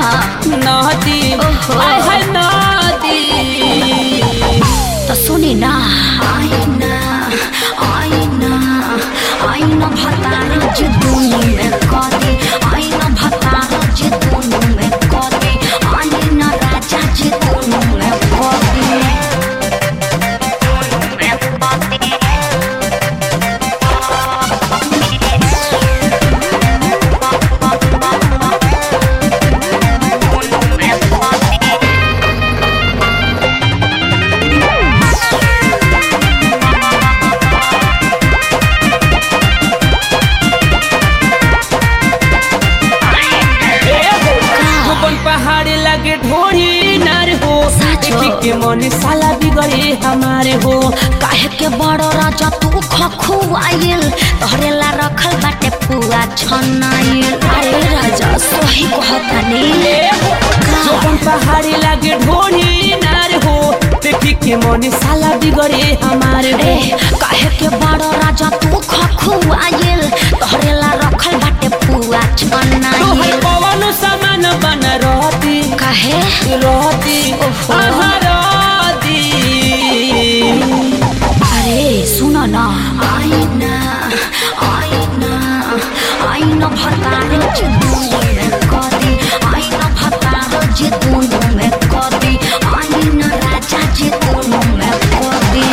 नदी ओहो। आय हाय नदी तो सुनी ना आईना आईना आईना भतार जे दोनों में कदी आईना भतार जे दोनों में कदी आईना राजा जे दोनों में कदी गोपन पहाड़ी लगे ढोरी नार हो साचो। देखी के मन साला बिगड़े हमारे हो काहे के बड़ राजा तू खखुआइल तोहरे ला रखल बाटे पुआ छनाइल अरे राजा सही कहतानी गोपन पहाड़ी लगे ढोरी नार हो देखी के मन साला बिगड़े हमारे हो ए काहे के बड़ राजा तू खखुआइल तोहरे ला रखल बाटे पुआ तोहर छनाइल पवन समान बन रहती काहे रहती ओहो। आहा रहती अरे सुन न आईना आईना आईना भतार जे दोनों में कदी आईना भतार जे दोनों में कदी आईना राजा जे दोनों में कदी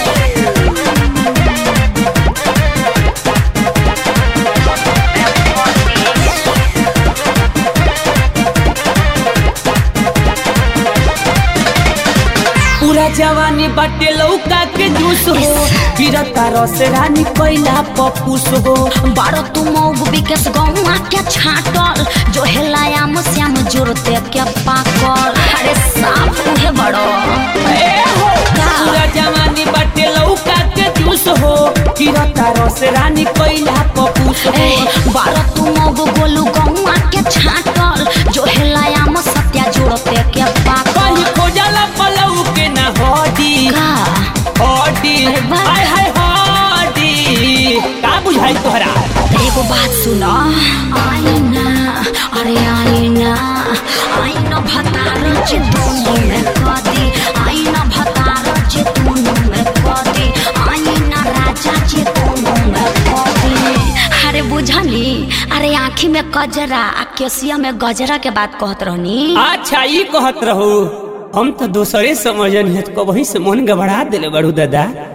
पूरा जवानी बाटे लौका के जूस हो गिरता रस रानी कोइला पपूस हो बारो तू मौग बिकेस गौआ के छाटल जो हेलायाम श्याम जोरते के पाकल अरे साफ उहे बड़ो ए हो पूरा जवानी बाटे लौका के जूस हो गिरता रस रानी कोइला पपूस हो ए बारो तू मौग गोलू गौआ के छाटल जो हेलायाम सत्या जोरते के पाकल कहीं खोजला पलऊ के ना हडी का हडी अरे वाह। आय हाय हडी का बुझाई तोहरा एगो बात सुन आईना अरे आईना आईना भतार जे दोनों में कदी आईना भतार जे दोनों में कदी आईना राजा जे दोनों में कदी अरे बुझनी अरे आँखी में कजरा आ केसिया में गजरा के बात कहत रहनी अच्छा ई कहत रहू हम तो दोसरे समझन है कबही से मन गबड़ा दिले बड़ू दादा